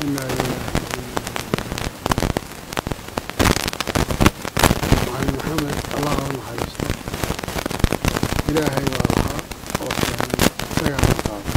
inaa lilahi macalin maxamed allah u naxariisto ilaahay baa lahaa oo keenay isagaana qaaday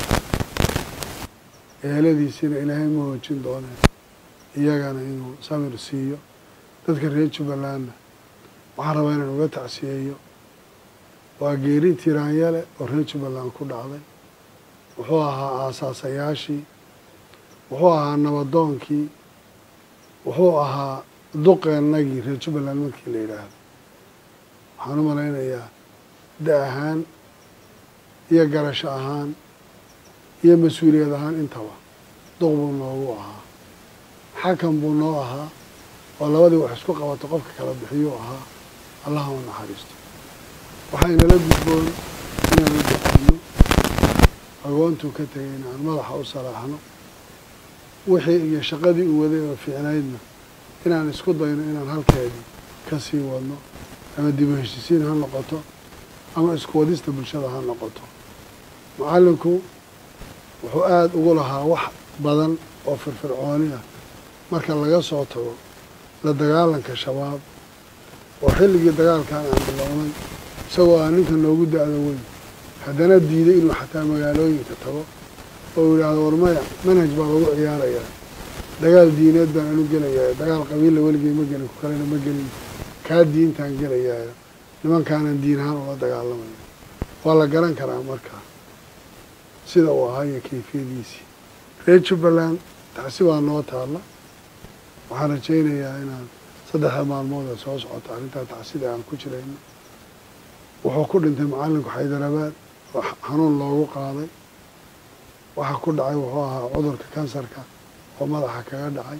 eheladiisina ilaahay ma hoojin dooneen iyagana inuu samir siiyo dadka reer jubbalandna waxaan rabaa inaan uga tacsiyeeyo waa geeri tiraanyale oo reer jubbaland ku dhacday wuxuu ahaa aasaasayaashii wuxuu ahaa nabadoonkii wuxuu ahaa duqeennagii reer jubbaland markii la yidhaahdo waxaan u malaynayaa da ahaan iyo garasho ahaan iyo mas-uuliyad ahaan intaba duq buu noogu ahaa xakam buu noo ahaa oo labadii wax isku qabato qofka kala bixiyuu ahaa allaha u naxariisto waxaynala gudboon inaanu duqayno agoontuu ka tegay inaan madaxa u salaaxno wixii iyo shaqadii uu waday oo fiicnaydna inaan isku dayno inaan halkeedii ka sii wadno ama dib u heshisiin ha noqoto ama isku wadista bulshada ha noqoto macallinku wuxuu aada ugu lahaa wax badan oo firfircooni ah marka laga soo tago la dagaalanka shabaab oo xilligii dagaalkan aan bilownay isagoo ah ninka noogu da-da weyn haddana diiday inuu xataa magaalooyinka tago oo yidhaahdo warmaya manhaj baa lagu ciyaarayaa dagaal diineed baan anu gelayaa dagaal qabiilla weligay ma gelin ku kalena ma gelin kaa diintaan gelayaayo nimankaanan diin ahaan ula dagaalamayo waa la garan karaa markaa sida uu ahaa iyo kayfiyadiisii reer jubbaland tacsi waa noo taalla waxaan rajaynayaa inaan saddexda maalmood ee soo socota arrintaa tacsida aan ku jirayno wuxuu ku dhintay macallinku xaydarabaad oo xanuun loogu qaaday waxa ku dhacay wuxuu ahaa cudurka kansarka oo madaxa kaga dhacay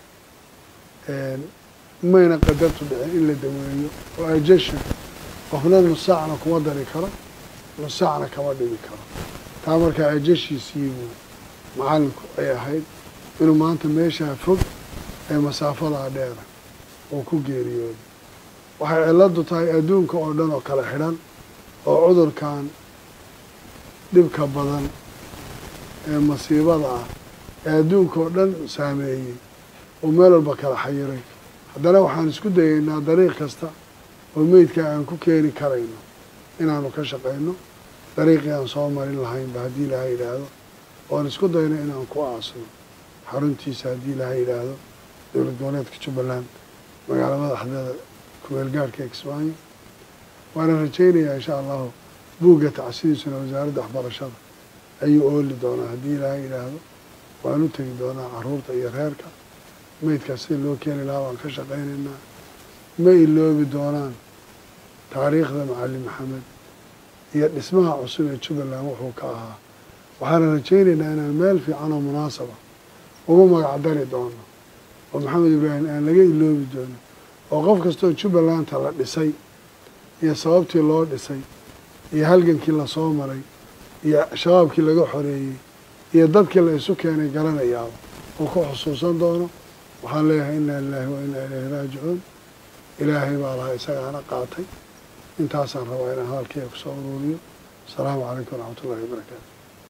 mayna qadartu dhicin in la daweeyo oo ajesha qofna nusaacna kuma dari karo nusaacna kama dhigi karo taa markaa ajeshiisii buu macallinku ay ahayd inuu maanta meeshaa fog ee masaafadaa dheera uu ku geeriyooday waxay ciladu tahay adduunka oo dhan oo kala xidhan oo cudurkan dhibka badan ee masiibada ah ee adduunka oo dhan saameeyey oo meel walba kala xayiray haddana waxaan isku dayeynaa dariiq kasta oo meydka aan ku keeni karayno inaanu ka shaqayno dariiqii aan soo marin lahaynba haddii ilaha yidhaahdo oan isku dayno inaan ku aasno xaruntiisa haddii ilaha yidhaahdo dowlad goboleedka jubbaland magaalo madaxdeeda kumeel gaarhka kismaayo waana rajaynayaa insha allahu buugga tacsidiisuna wasaaradda waxbarashada ayuu ooli doonaa haddii ilaaha yidhaahdo waan u tegi doonaa caruurta iyo reerka meydkaas sida loo keeni lahaa waan ka shaqaynaynaa ma iloobi doonaan taariikhda macalin maxamed iyo dhismaha cusub ee jubbaland wuxuu ka ahaa waxaana rajaynaynaa inaan meel fiican oo munaasaba ugu magacdari doono oo maxamed ibraahim aan laga iloobi doonin oo qof kastoo jubbalanta la dhisay iyo sababtii loo dhisay iyo halgankii lasoo maray iyo shabaabkii laga xoreeyey iyo dadkii la isu keenay garanayaaba uu ku xusuusan doono waxaan leeyahay inaa lilaahi wa inaa ilayhi raajicuun ilaahay baa lahaa isagaana qaatay intaasaan rabaa inaan hadalkeyga kusoo uruuriyo asalaamu calaykum waraxmat ullahi wabarakaatu